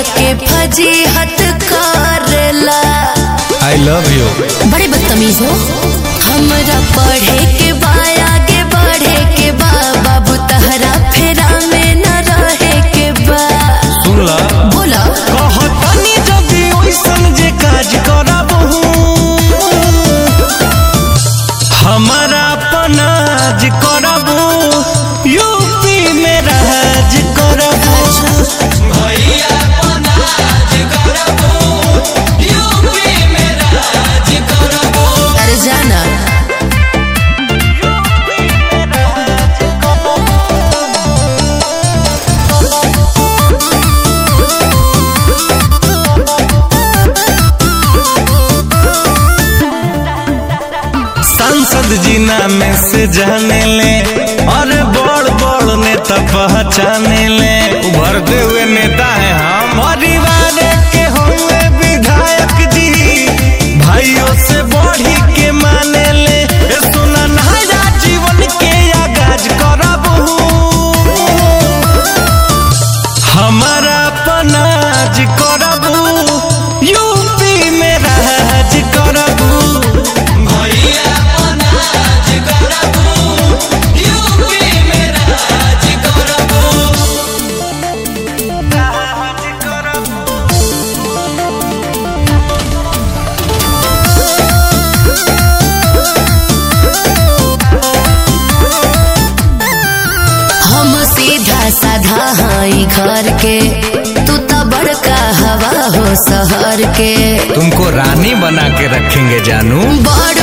के फजीहत करेला I love you बड़े बदतमीज हो हमरा पढ़े के बा आगे बढ़े के बा बाबू तहरा फेरा में न रहे के बा सुन ला बोला कहतनी जदी ओइसन जे काज करबहू हमारा पनाज करबू यूपी में राज करबू भैया पनाज करबू यूपी में राज करबू अरे जाना सांसद जी नाम से जाने ले और बड़ बड़ नेता पहचाने ले उभरते हुए नेता है हम परिवार के होंगे विधायक जी भाइयों से बढ़ी के माने ले ए सुना नया जीवन के आगाज करबू हमारा पनाज करबू यूपी में राज करबू भैया पनाज करबू यूपी में राज करबू राज करबू हम सीधा साधा हाई घर के तू तो बड़का हवा हो शहर के तुमको रानी बना के रखेंगे जानू बड़